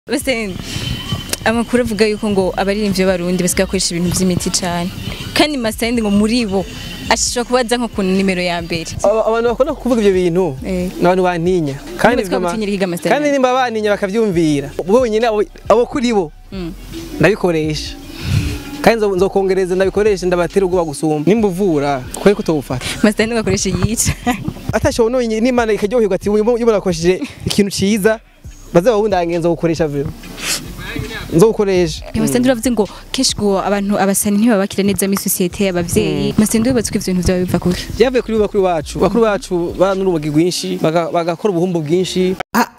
bose amakuru avuga yuko ngo abaririmbyi b'abarundi basigaye bakoresha ibintu by'imiti cyane kandi masayindi ngo muri bo ashobora kuba aza nko ku nimero ya mbere Aba- abantu bakunda kuvuga ibyo bintu Eh. ni abantu bantinya kandi Niba twamutinyira ihiga Master kandi Nani. nimba bantinya bakabyumvira bonyine abo- abo kuri bo Mm. ndabikoresha kandi nzo- nzokongereza ndabikoresha ndabatera ubwoba gusumba nimba uvura kubera ko utawufata masayindi ngo akoresha yica atashoboye none n'imana ikaryoherwa ati uyu uyu barakoresheje ikintu ciza bazaba bundange nzogukoresha vero nzogukoresha masayindi uravuze ngo kenshi ngo abantu abasani ntibaba bakira neza muri sosiyete y'abavyeyi masayindi wibatswe ivyo bintu vyaba biva kuki byavuye kuri bakuru bacu bakuru bacu bana n'urubogi rwinshi baga- bagakora ubuhumbu bwinshi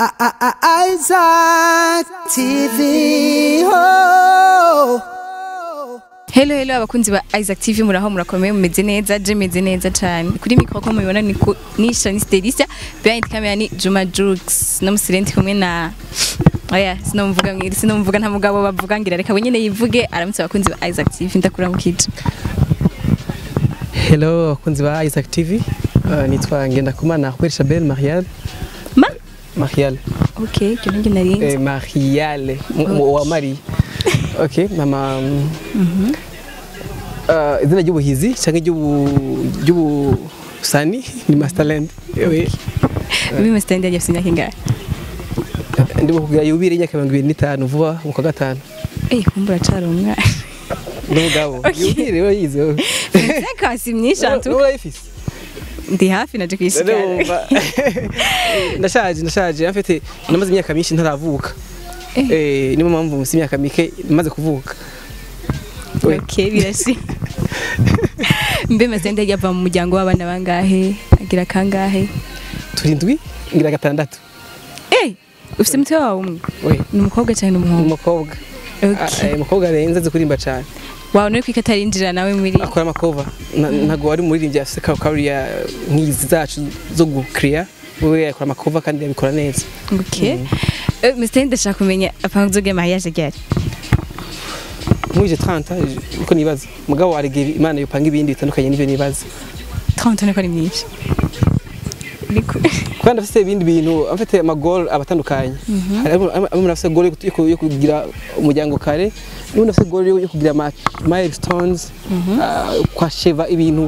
Isaac TV. Oh. Hello hello abakunzi ba Isaac TV muraho murakomeye mumeze neza je meze neza cyane kuri mikro ko mubibona ni ku- ni Shani Stelisia behind camera ni Juma Jux no musirenti kumwe na Oya sinomvuga mwiri sinomvuga nta mugabo bavuga ngira reka wenyene yivuge aramutse abakunzi ba Isaac TV ndakuramukije hello abakunzi ba isaac tv Uh, nitwa ngendakumana ahweri shabel marial Ma marial Okay cyo ngi narinze eh, mariale mu- mu- wa mari okay mama mm, uh, izina ry'ubuhizi cyangwa ry'ubu- ry'ubusani ni masterland Ewe, bibi masitandi yagiye afite imyaka ingahe ndi kugira yubire imyaka mirongo ibiri n'itanu vuba mu kwa gatanu Eh kumbura cara umwana n'umugabo Okay. yubire urayizi wowe. Seka si myinshi Wowe antu urayifise ndi hafi naje kwishikara Ndumva. ndashaje ndashaje mfite namaze imyaka myinshi ntaravuka eh niyo mpamvu musi imyaka mike maze kuvuka We. Okay birashi Mbe masitandi yagiye ava mu muryango w'abana bangahe agira kangahe turindwi ngira gatandatu Eh, ufite umutwe wawe umwe we ni umukobwa cyane umuhungu umukobwa okay. Ah, eh, umukobwa arenze azi kurimba cyane wawe nuri kwika atarinjira nawe muri akora amakova Na- ntabwo wari umuririmbyi afite kariya nk'izi zacu zo gukiriya we akora amakova kandi yabikora neza okay. Eh, Mr. ndashaka kumenya apanze bwa mariage ryari nkuje 30 uko nibaza mugabo warege imana yopanga ibindi bitandukanye n'ibyo nibaza 30 niko ari myinshi Niko kandi afite ibindi bintu afite amagol abatandukanye hari amwe afite gol yo ku- yo kugira umuryango kare n'undi afite gol yo kugira ama milestones ah, kwasheva ibintu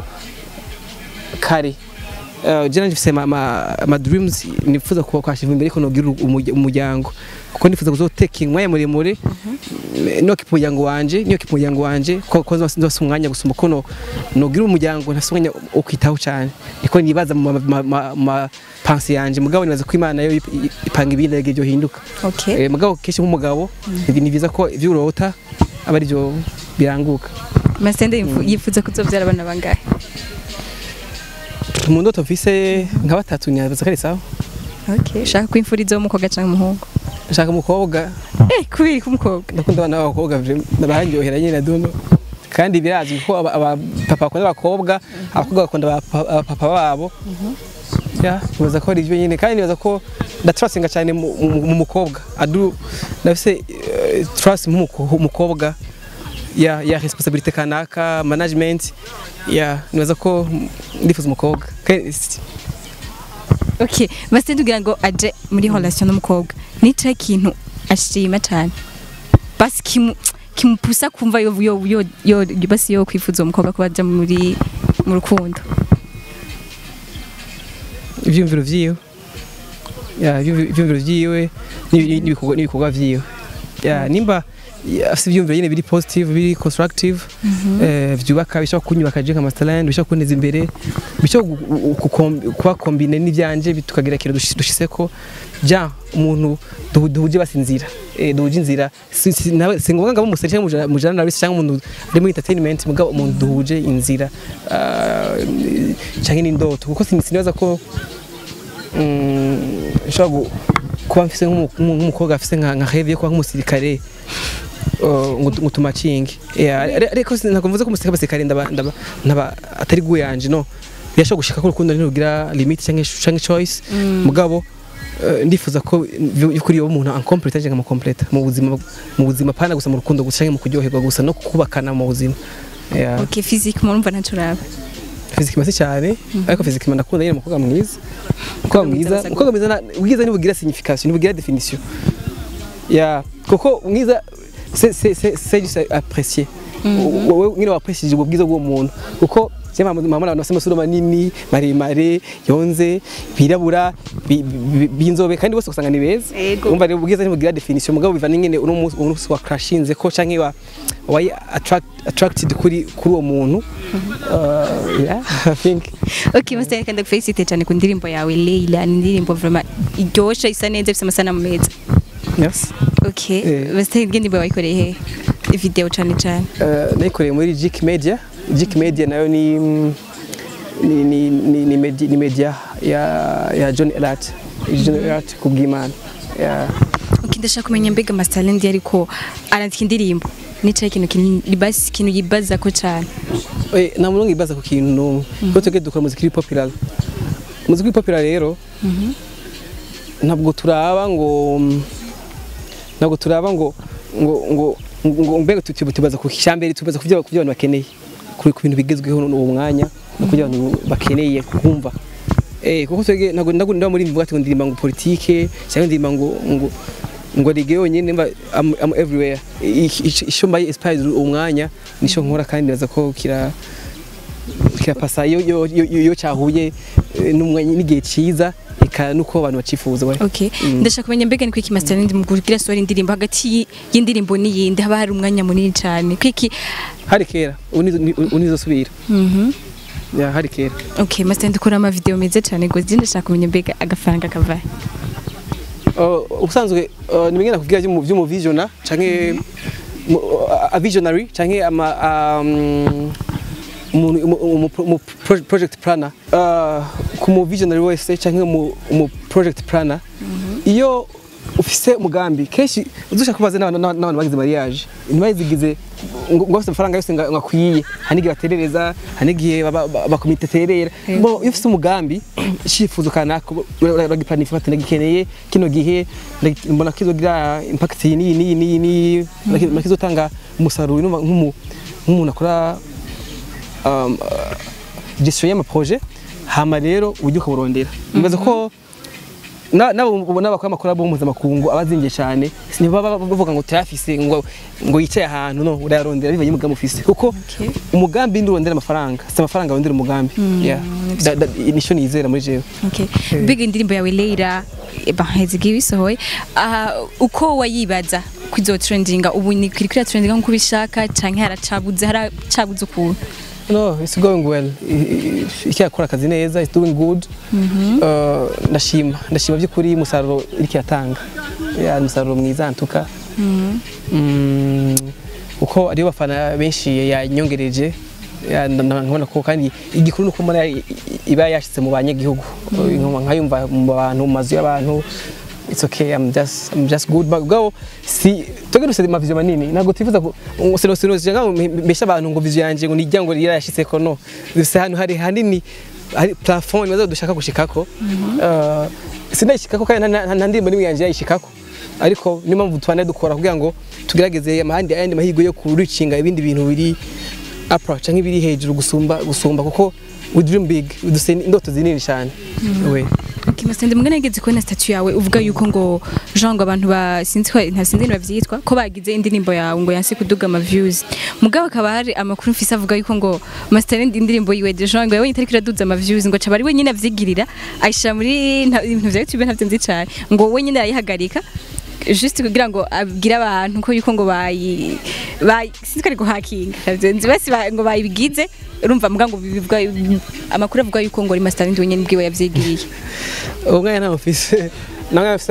kare Uh, jana njifise ama, ama, ama dreams nifuza kuba kwasheva imbere ko nogira umurya- umuryango kuko nifuza kuzoteka umwanya muremure no kipa umuryango wanje niyo kipa umuryango wanje ko ko nzose umwanya gusuma ko no nogira umuryango ntafise umwanya wo kwitaho cyane niko nibaza mu ma- ma- ma- ma pansi yanje mugabo nibaza ko imana yo ip- ip- ipanga ibindi ariko byo hinduka okay. Eh, mugabo kenshi nk'umugabo ibi ni byiza ko ibyo urota aba ari byo biranguka Mr. yifuza kuzobyara abana bangahe mu ndoto mfise nka batatu nyabaza kare sawa okay. ushaka ko imfura izo umukobwa cyangwa umuhungu nshaka umukobwa eh kubiri k'umukobwa ndakunda abana b'abakobwa barangyohera nyine duno kandi birazwi ko aba- abapapa bakunda abakobwa abakobwa bakunda abapa- abapapa babo ya nibaza ko ari ibyo nyine kandi nibaza ko ndaturasinga cyane mu mu- mu mukobwa adu ndafise eh, trust mu muko- mukobwa ya ya responsabilité kanaka management ya nibaza ko ndifuza umukobwa Kandi si- okay. Mr. kugira ngo aje muri relation n'umukobwa nica ikintu ashima cyane basi kimu kimupusa kumva yo yo yo yo basi yo kwifuza uwo mukobwa kuba aja muri mu rukundo ivyumviro vyiwe ya ivyumvi- ivyumviro vyiwe n'ibi- n'ibikorwa n'ibikorwa vyiwe ya nimba ya, afise ivyumviro nyene biri positive biri constructive eh, vyubaka bishobora kunyubaka je nka masterland bishobora kunteza imbere bishobora gu- gu- gukom- kuba kombine n'ivyanje bi- tukagira ikintu dushi- dushitseko ja umuntu duhu- duhuje basinzira eh, duhuje inzira Si- si nawe- si ngombwa ngabo umuseri cyangwa umuja- umujana nawe cyangwa umuntu ari muri entertainment mugabo umuntu duhuje inzira ah, canke n'indoto kuko sin- sinibaza ko mm, nshobora gu- kuba mfise nk'umu- nk'umu- nk'umukobwa afise nka nka rêve yo kuba nk'umusirikare uh, ngo ngo tumacinge Yeah, ari- ariko si- ntabwo mvuze ko umusirikare abasirikare ndaba ndaba ndaba atari gu yanje no birashobora gushika ko urukundo ntirugira limit cyangwa cyangwa choice mugabo eh, ndifuza ko kuri uwo muntu uncomplete cyangwa mucomplete mu buzima mu buzima pana gusa mu rukundo gusa cyangwa mu kuryoherwa gusa no kubakana mu buzima Yeah. okay physique murumva ntacyo uraba fizikima si cyane ariko fizikima ndakunda nyine umukobwa mwiza umukobwa mwiza umukobwa mwiza na- ubwiza ntibugira signification ntibugira definition ya kuko mwiza c'est c'est c'est c'est juste apprécier wowe nyine wapreciate ubwo bwiza bw'uwo muntu kuko je mama mama abantu bafite amasura manini maremare yonze birabura bi- bi- b'inzobe kandi bose usanga ni beza Yego. umva rero ubwiza ntibugira definition mugabo biva n'ingene uno munsi uno munsi wa crashinze ko canke wa wayi attract attracted kuri kuri uwo muntu Uh, yeah i think okay Master reka ndakufelicite cyane ku ndirimbo yawe Leila ni indirimbo vraiment iryoshe isa neza ifite amasanamu meza merci okay Eh. Master indirimbo wayikoreye he video cyane cyane Uh, nayikoreye muri Jik Media Jik Media nayo ni ni ni ni, ni, media, ni media ya ya John Elat John Elat kubw'Imana ya okay ndashaka kumenya mbega Master Lendi ariko arandika indirimbo nicaye ikintu kinini basi ikintu yibaza ko cyane eh nta muntu ngibaza ku kintu n'umwe kuko twebwe dukora muziki iri popular muziki iri popular rero ntabwo turaba ngo ntabwo turaba ngo ngo ngo ngo mbega tuti- tubaza ku cyambere tubaza ku byo ku byo abantu bakeneye kuri ku bintu bigezweho n'uwo mwanya no ku byo abantu bakeneye kumva eh kuko twebwe ntabwo ntabwo ndaba muri mvuga ati ngo ndirimba ngo politike cyangwa ndirimba ngo ngo ngo rege yonyine mba am, am everywhere icyo mbaye inspired uwo mwanya nicyo nkora kandi ndaza ko kira kirapasa iyo iyo iyo- iyo cyahuye eh, n'umwanya n'igihe cyiza eka nuko abantu bacifuza we okay ndashaka kumenya mbega ni kwiki Master Lendi mu kugira sori indirimbo hagati y- y'indirimbo n'iyindi haba hari umwanya munini cyane kwiki hari kera unizosubira mhm ya hari kera okay Master Lendi ukora ama video meza cyane ngo zindi ndashaka kumenya mbega agafaranga kavahe Uh, ubusanzwe uh, nimwe nakubwira byo mu byo mu visiona canke mu- uh, a visionary canke ama um, umuntu umu- umu- umu pro- project planner uh, ku mu visionary wese canke mu mu project planner iyo ufise umugambi kenshi udushaka kubaza n'abantu n'abantu n'abantu bagize mariage ntibazigize ngo ngo bafite amafaranga yose nga- ngakwiye hari n'igihe baterereza hari n'igihe baba- ba- bakomite terera bo iyo ufite umugambi icyifuzo kanaka uragipanifa bati ndagikeneye kino gihe ndagi- mbona kizogira impact iyi n'iyi n'iyi n'iyi n'iyi mbona kizotanga umusaruro numva nk'umu- nk'umuntu akora um, uh, gestion y'amaprojet hama rero ujye ukaburondera nibaza ko na- nabo ubona bakora amakuru abo mpuzamakungu abazingiye cyane ntibaba bavuga ngo tuyafise ngo ngo yicaye ahantu no urayarondera bivanye n'umugambi ufise kuko Okay. umugambi ndi urondera amafaranga si amafaranga wondera umugambi Yeah. Da- da- nicyo nizera muri jewe Okay. Mbega indirimbo yawe Leila baheze igihe bisohoye aha uko wayibaza kwizo trendinga ubu ni kuri kuri trendinga nkuko ubishaka canke haracabuze haracabuze ukuntu No, it's going well. Iki akora akazi neza, it's doing good. Uh, ndashima, ndashima by'ukuri umusaruro iriki yatanga. Ya umusaruro mwiza ntuka. Mm, uko ariyo bafana benshi yanyongereje ya, nda- nda- nkabona ko kandi igikuru nuko mbona i- i- iba yashitse mu banyagihugu Nkuma nkayumva mu bantu mu mazu y'abantu it's okay I'm just I'm just good but go si toge dufite amavision manini ntabwo twifuza ko sino sino sino mbesha abantu ngo vision yanje ngo nijya ngo yarashitse ko no dufite hano hari hanini hari plafond maze dushaka gushikako uh, sinayishikako kandi nta- nta nta ndirimbo nimwe yanje yayishikako ariko niyo mpamvu tubana dukora kugira ngo tugerageze amahandi ayandi mahirwe yo kuricinga ibindi bintu biri upper canke ibiri hejuru gusumba gusumba kuko we dream big dufite indoto zinini cyane we Okay, Masende mugana yigeze kubona statue yawe uvuga yuko ngo genre ngo abantu ba sinzi ko nta sinzi bavyitwa ko bagize indirimbo yawe ngo yanse kuduga ama views mugabo akaba hari amakuru mfise avuga yuko ngo Master Lendi indirimbo yiwe de genre ngo yawe itari kiraduza ama views ngo acaba ari wenyine avyigirira ayishira muri nta- ibintu vya YouTube ntavyo nzi cane ngo wenyine yayihagarika juste kugira ngo abwire abantu ko yuko ngo bayi bayi sinzi ko ari guhakinga navyo nzi basi ba- ngo bayibigize urumva muga ngo bivuga amakuru avuga yuko ngo ari Master Lendi wenyine bwiwe yavyigiriye uwo mwanya ntawe mfise nawe mfise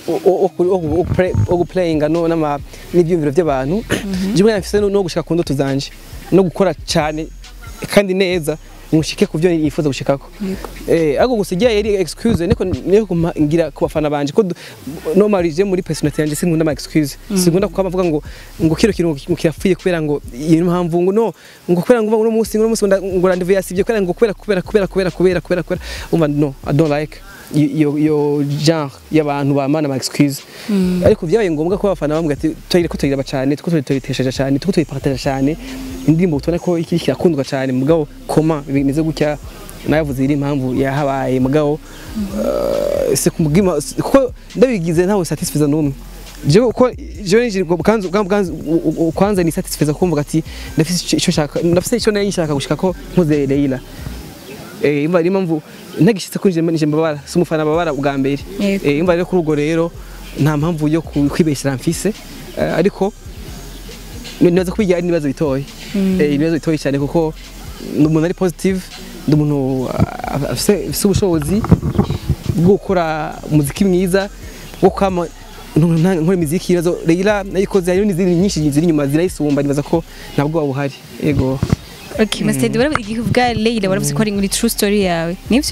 wo guplayinga no n'ama n'ibyumviro by'abantu je umwanya mfise no gushika ku ndoto zanje no gukora cyane kandi neza mushike ku byo yifuza gushikako eh ariko gusa igihe yari excuse niko niko ngira ku bafana banje ko normally je muri personality yanje sinkunda ama excuse sinkunda kuba bavuga ngo ngo kiro kiro ngo kirapfuye kubera ngo iyo mpamvu ngo no ngo kubera ngo uno munsi uno munsi ngo rendezvous yasivye kubera ngo kubera kubera kubera kubera kubera kubera kubera umva no i don't like iyo iyo genre y'abantu bamana ama excuse ariko byabaye ngombwa ko abafana bambwira ati tuyire ko tuyiraba cyane tuko tuyitesheje cyane tuko tuyipartage cyane indirimbo tubona ko iki kirakundwa cyane mugabo koma bimeze gutya navuze iri impamvu yahabaye mugabo uh, se kumugima kuko ndabigize ntawe satisfiza n'umwe jewe uko jewe nije bwanzu bwanzu kwanza ni satisfiza kumvuga ati ndafise ico shaka ndafise ico nayo nshaka gushika ko nkoze Leila eh imva ari mpamvu ntagishitse kuri je nije mbabara si umufana babara bwa mbere Yego. eh imva rero kuri ubwo rero nta mpamvu yo ku- kwibeshyira mfise eh, ariko nibaza kubigira ari ibibazo bitoye eh ibibazo bitoye cyane kuko ni umuntu ari positive ni umuntu ah, afise afise ubushobozi bwo gukora umuziki mwiza wo kwama nkora imiziki ibibazo Leila nayikoze hari n'izindi nyinshi ziri inyuma zirayisumba nibaza ko ntabwo buhari yego okay Mastedi waravuze igihe ubwa Leila waravuze ko ari muri true story yawe nivyo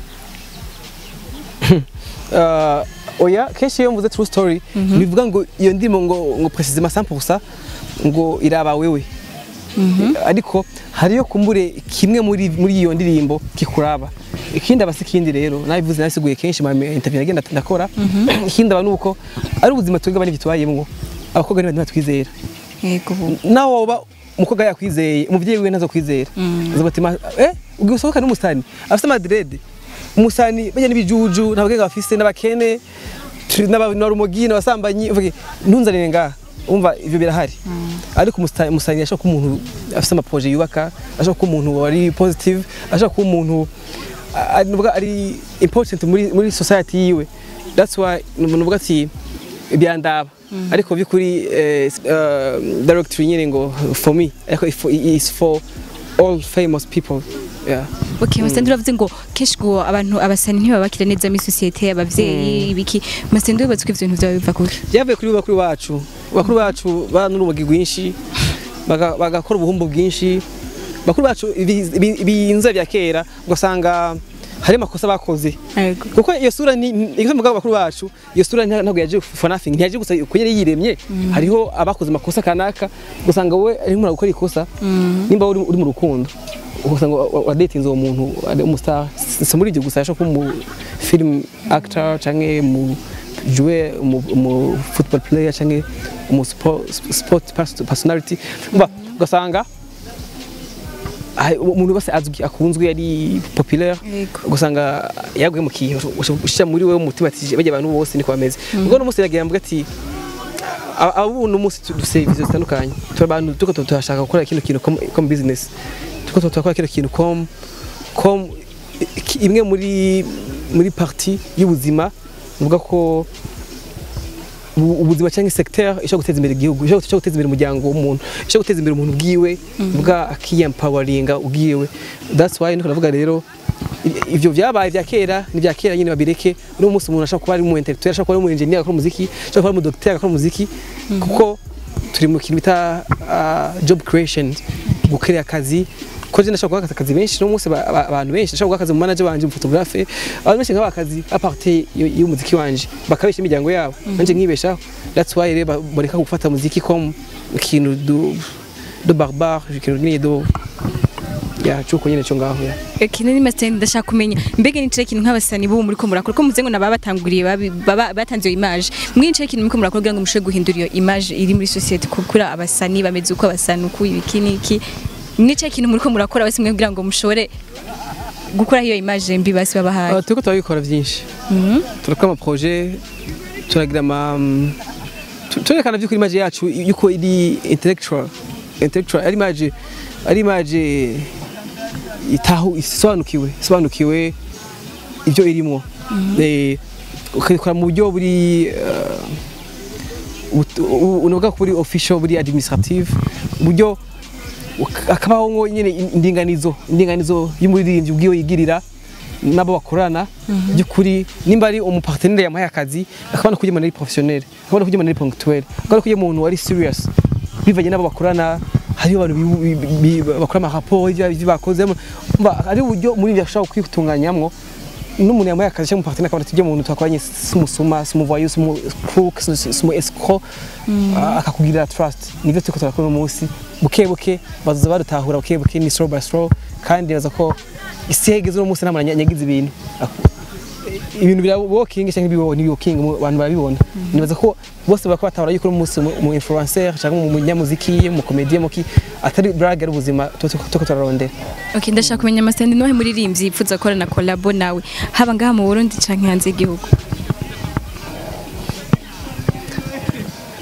uh, oya kenshi iyo mvuze true story bivuga ngo iyo ndimo ngo ngo precisement 100% ngo iraba wewe ariko hariyo kumbure kimwe muri muri iyo ndirimbo kikuraba ikindi aba si ikindi rero nabivuze nasiguye kenshi mu interview nagenda ndakora ikindi aba nuko ari ubuzima twebwe abandi tubayemwo abakobwa niba batwizera yego ubu nawe woba umukobwa yakwizeye umuvyeyi wiwe ntazo kwizera azavuga ati "Ma- eh ubwo usohoka n'umusani afite madrede umusani bajya n'ibijuju ntabagega bafise n'abakene turi- n'aba- n'abarumogi n'abasambanyi uvuge ntunzanire ngaha umva ivyo birahari ariko umusta- umusani ashobora kuba umuntu afise amaproje yubaka ashobora kuba umuntu wari positive ashobora kuba umuntu a- a- nuvuga ari important muri muri society yiwe that's why nuvuga ati byandaba ariko by'ukuri eh, uh, directory nyine ngo for me ariko if- is for all famous people yeah. Okay, Mastedi uravuze ngo kenshi ngo abantu abasani ntibabakira neza muri societe abavyeyi ibiki Mastedi wibaza ko ivyo bintu vyawe biva kuki byavuye kuri bakuru bacu bakuru bacu bana n'urumogi rwinshi baga- bagakora ubuhumbu bwinshi bakuru bacu ibi- ibi- ibinza bya kera ugasanga hari amakosa bakoze yego kuko iyo sura ni iyo mvuga bakuru bacu iyo sura nta- ntabwo yaje for nothing ntiyaje gusa ko yari yiremye hariho abakoze amakosa kanaka ugasanga wowe arimo urakora ikosa nimba uri uri mu rukundo ugasanga wadatinze uwo muntu ari umustar si muri ibyo gusa yashobora kuba mu film actor canke mu jouer mu, mu football player canke mu sport, sport pers- personality umva ugasanga ah, umuntu wese azwi akunzwe yari populaire Yego. ugasanga yaguye mu kintu ushira muri wewe umutima ati bajya abantu bose niko bameze ubwo no munsi yagira mvuga ati aba- abo no munsi dufite vizo zitandukanye turi abantu tuko turashaka gukora kino kintu comme comme business tuko turakora kino kintu comme comme i- imwe muri muri partie y'ubuzima mvuga ko ubu- ubuzima cyangwa secteur ishobora guteza imbere igihugu ishobora ishobora guteza imbere umuryango w'umuntu ishobora guteza imbere umuntu bwiwe bwa akiyempawaringa ubwiwe that's why niko navuga rero i- ivyo vyabaye vya kera ni vya kera nyine babireke uno munsi umuntu ashobora kuba ari mu intellectuel ashobora kuba ari mu engineer akora umuziki ashobora kuba ari mu docteur akora umuziki kuko turi mu kintu bita ah, job creation gukorera akazi ko je ndashobora guha akazi benshi no munsi ba- ba- abantu benshi ndashobora guha akazi mu manager wanje mu photographe abantu benshi nk'aba akazi aparte y'umuziki wanje bakabesha imiryango yabo nanje nkibeshaho that's why rero ba- bareka gufata muziki comme ikintu do do barbare ikintu nyine do ya cuko nyine cyo ngaho ya Kino ni Mastedi ndashaka kumenya mbega ni kintu nk'abasani bo muri ko murakora ko muze ngo naba batanguriye babi- baba- batanze iyo image mwe ni kintu muri ko murakora kugira ngo mushobore guhindura iyo image iri muri societe kukura abasani bameze uko abasani uko ibiki niki ni kintu muri ko murakora basi mwe kugira ngo mushobore gukora iyo image mbi basi babahaye Ah, turiko turabikora byinshi turakora amaproje turagira ama mm, tu- turerekana by'ukuri image yacu yuko iri intellectual intellectual ari image ari image itahu isobanukiwe isobanukiwe ibyo irimo Eh, ukabikora mu buryo buri eh, but- u- unovuga ko buri official buri administrative uburyo uk- akabaho ngo nyine indinganizo indinganizo y'umuririmbyi ubwiwe yigirira nabo bakorana by'ukuri nimba ari umupartenere yamuhaye akazi akabona ko umuntu ari professionnel akabona ko umuntu ari ponctuel akabona ko umuntu ari serious bivanye n'abo bakorana hariho abantu bi- bi- bi- bakora amaraporo y'ibyo bakoze umva ari uburyo muri ibyo ashobora kwitunganyamwo n'umuntu yamuhaye akazi cyangwa umupartenere akabona ati ibyo muntu twakoranye si umusuma si umuvoyou si umukrook si si umu escroc ah, akakugirira trust nibyo turiko turakora uno munsi buke buke bazoza badutahura buke buke ni slow by slow kandi baza ko isi yegeze uno munsi nta muntu anyagiza ibintu Ak- ibintu bya walking cyangwa ibiwo ni walking mu- abantu barabibona nibaza ko bose bakaba batahura yuko uno munsi umu- umu influencer cyangwa mu munyamuziki mu comedian muki atari brag ari ubuzima tuko tuko turarondera Okay, ndashaka kumenya Mastedi nohe muririmbyi yipfuza gukora na collabo nawe haba ngaha mu Burundi canke hanze y'igihugu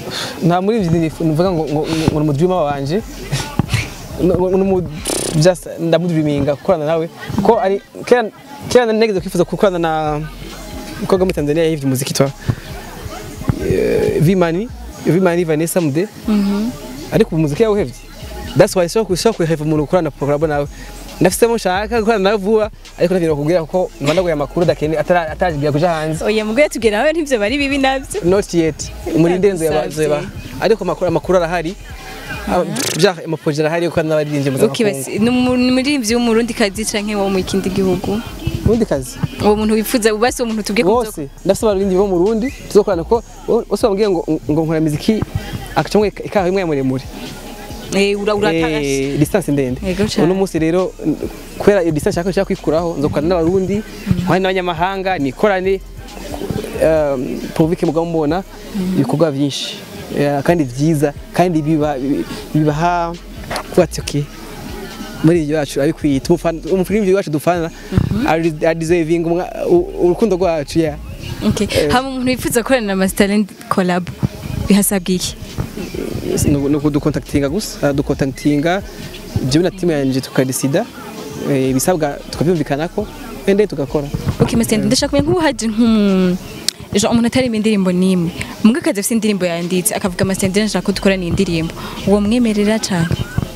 nta muri ibyo nivuga ngo ngo ngo ni umudrima wanje ni umu just ndamudriminga gukorana nawe ko ari kera kera nageze kwifuza gukorana na umukobwa muri Tanzania yahivye umuziki twa eh, Vimani Vimani Vanessa Mude ariko ubu umuziki yawuhevye that's why so kusho kuheva umuntu gukorana collab nawe ndafisemo nshaka gukorana nawe vuba ariko navyo bakubwira ko mbandaguye amakuru dakene atarajigira kuja hanze oya mubwo tubwira nawe ntibyo bari bibi nabyo not yet umurinde nzu Ndagusavye. yaba ariko amakuru amakuru arahari bya amaproje arahari ko n'abaririmbye mu okay basi ni umu- ni umuririmbyi w'umurundi kazi canke wo mu kindi gihugu ubundi kazi uwo muntu wifuza basi uwo muntu tubwiye ko uzo- bose ndafise abaririmbyi bo mu Burundi tuzokorana ko bose bambwiye ngo ngo nkora muziki akacamwe ikaha imwe muremure eh ura uratashe eh distance ndende Yego cane. uno munsi rero n- kubera iyo distance nshaka nshaka kwikuraho nzokorana n'abarundi nkwane n'abanyamahanga nikorane um, provike mugabo mubona ibikorwa byinshi eh, kandi byiza kandi biba bibaha kuba ati okay muri ibyo yacu abikwiye umufilimi wacu dufana arideserving urukundo rwacu ya okay hama umuntu wifuza gukorana na Master Talent collab bihasabwa iki ni ukudukontakitinga gusa dukontakitinga jewe na timu yanje tukadesida eh, ibisabwa tukabyumvikanako ende tugakora okay Master Talent ndashaka kumenya nk'ubu haje nk'umu Ejo umuntu atari indirimbo nimwe mbwa akazi afite indirimbo yanditse akavuga Master Talent ndashaka ko dukorana iyi ndirimbo uwo mwemerera cyane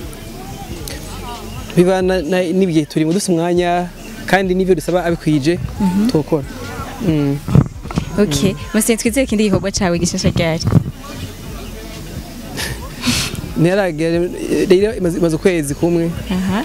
bibana na- n'ibihe turimo dufite umwanya kandi n'ibyo dusaba abikwije tukora Mm. okay Master Talent twizere ikindi gikorwa cawe gishasha ryari ntiharagera rero imaze imaze ukwezi kumwe aha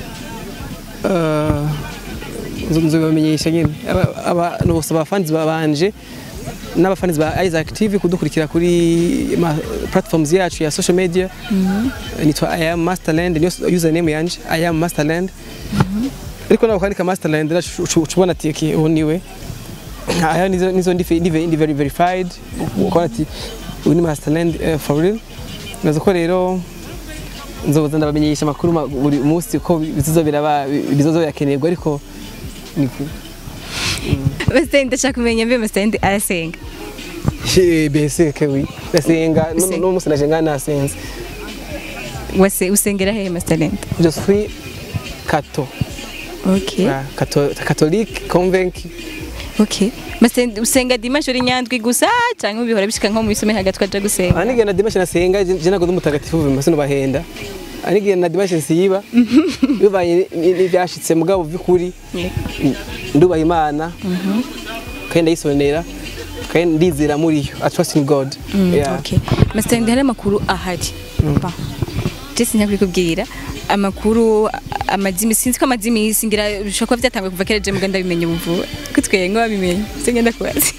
Ah, nzo nzobamenyesha nyine Aba- abantu bose abafanzi babanje n'abafanzi ba Isaac TV kudukurikira kuri ma platforms yacu ya social media nitwa I am Masterland niyo username yanje I am Masterland ariko nawe kwandika Masterland ucubona ati okay uwo niwe aya nizo nizo ndi ndi ndi very verified ukora ati uyu ni Masterland eh, for real nazo ko rero nzoza ndabamenyesha amakuru ma- buri munsi ko bizozo biraba bizozo birakenerwa ariko ni ku Master Talent ndashaka kumenya mbe Master Talent arasenga Eh, bese kewi ndasenga Usenga. no munsi naje ngana nasenze wase usengera hehe Master Talent je suis cato okay Ah, cato- catholique convaincu okay Master Talent usenga dimanche uri nyandwi gusa cyangwa bihora bishika nko mu isome hagati twaja gusenga anige na dimanche nasenga je je nago ndumutagatifu vima sino bahenda anige na dimanche nsiba bivanye ni- n'ivyashitse mugabo vy'ukuri ndubaha imana kandi ndayisonera kandi ndizera muri yo i trust in god Yeah. Okay. Master Talent hari amakuru ahari. Ba. Jesse ntabwo kubwira amakuru amazimi sinzi ko amazimi singira bishobora kuba byatangwe kuva kera je muganda bimenye ubu ko tweye ngo babimenye singenda kubaza.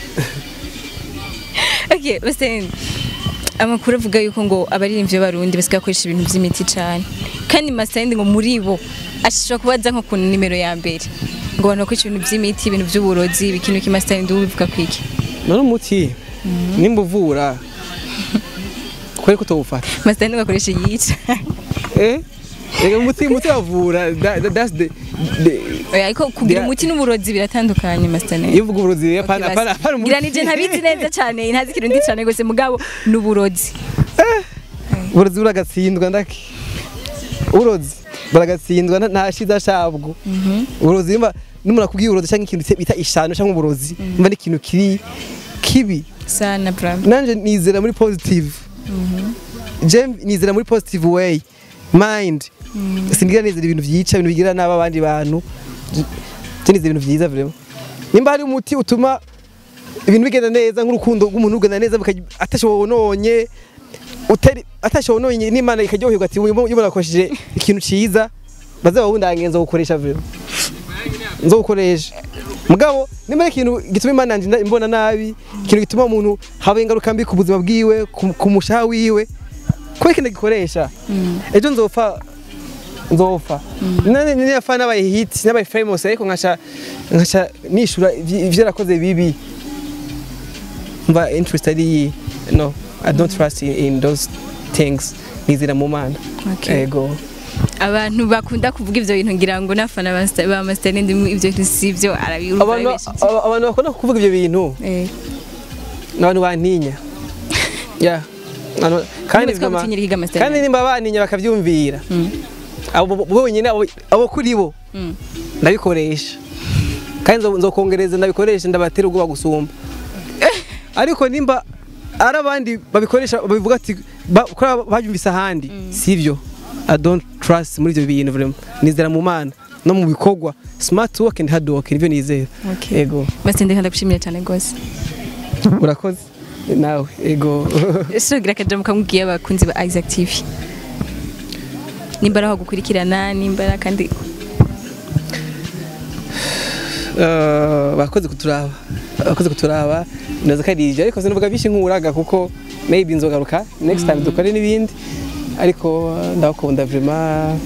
Okay, Master Talent, amakuru avuga yuko ngo abaririmbyi b'abarundi basigaye bakoresha ibintu by'imiti cyane kandi Master Talent ngo muri bo ashobora kubaza nko ku nimero ya mbere ngo abantu bakoresha ibintu by'imiti ibintu by'uburozi ikintu ki Master Talent ubivuga kwiki none umuti nimba uvura kubera ko utawufata Master Talent bakoresha yica eh Ega umuti umuti wavura that- that- that's the the Oya, ariko kugira Dia- umuti n'uburozi biratandukanye Master Talent. iyo uvuga uburozi rero apana apana apana umuti ngira nije ntabizi neza cyane ntazi ikintu ndi cyane gose mugabo n'uburozi uburozi buragatsindwa ndaki uburozi buragatsindwa nta- nta shiza shabwo uburozi nimba n'umuntu akubwiye uburozi cyangwa ikintu bita ishano cyangwa uburozi nimba ni ikintu kiri kibi sana bravo nanje nizera muri positive je nizera muri positive way mind sindigira nizera ibintu byica ibintu bigira nabi abandi bantu je nizera ibintu byiza vraiment nimba hari umuti utuma ibintu bigenda neza nk'urukundo rw'umuntu rugenda neza bikaj- atashobononye utari atashobononye n'imana ikaryoherwa ati uyu uyu murakoresheje ikintu ciza bazaba bundange nzogukoresha vraiment nzogukoresha mugabo nimba ari ikintu gituma imana yanje nda- imbona nabi ikintu gituma umuntu haba ingaruka mbi ku buzima bwiwe ku- ku mushaha wiwe kubera ikintu gikoresha ejo nzopfa nzopfa nane niyafa nabaye hit nabaye famous ariko nkaca nkaca nishura ivy- ivyo nakoze bibi mba interest ari iyi no i don't trust in, in those things nizera mu mana Okay. ego abantu bakunda kuvuga ivyo bintu ngira ngo nafana ba Master- ba Master Talent ivyo bintu sivyo arabirumva abantu arabesha. aba- abantu bakunda kuvuga ivyo bintu Eh, ni abantu bantinya yeah Ano- kandi Niba twagutinyira ikiga master kandi nimba baninya bakavyumvira abo bo- bonyine abo- abo kuri bo Mm. ndabikoresha kandi nzo- nzokongereza ndabikoresha ndabatera ubwoba gusumba ariko nimba ari abandi babikoresha babivuga ati ba- kuri babyumvise ahandi sivyo i don't trust muri ibyo bintu vraiment nizera mu mana no mu bikorwa smart work and hard work nivyo nizera Okay. ego Master ndeka ndagushimira cyane rwose urakoze nawe ego ese ugira akajambo kamubwiye abakunzi ba Isaac TV nimba ari aho gukurikirana nimba ari kandi Eh, bakoze kuturaba bakoze kuturaba ndaza karije ariko sinavuga byinshi nk'uraga kuko maybe nzogaruka next time dukore n'ibindi ariko eh, ndabakunda vraiment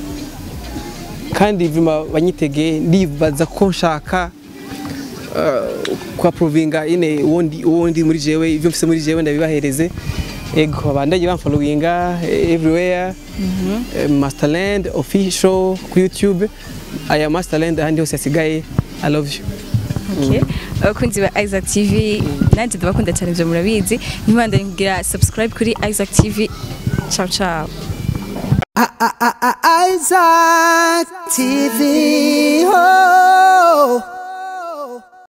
kandi vraiment banyitege ndibaza ko nshaka eh, kwa provinga ine uwondi uwondi muri jewe ivyo mfise muri jewe ndabibahereze ego abandanye bamfollowinga eh, everywhere eh, Masterland official ku YouTube aya Masterland ahandi hose hasigaye I love you Okay. abakunzi ba Isaac TV nanjye ndabakunda cyane ibyo murabizi ntibandanye kugira subscribe kuri Isaac TV ciao ciao Isaac TV.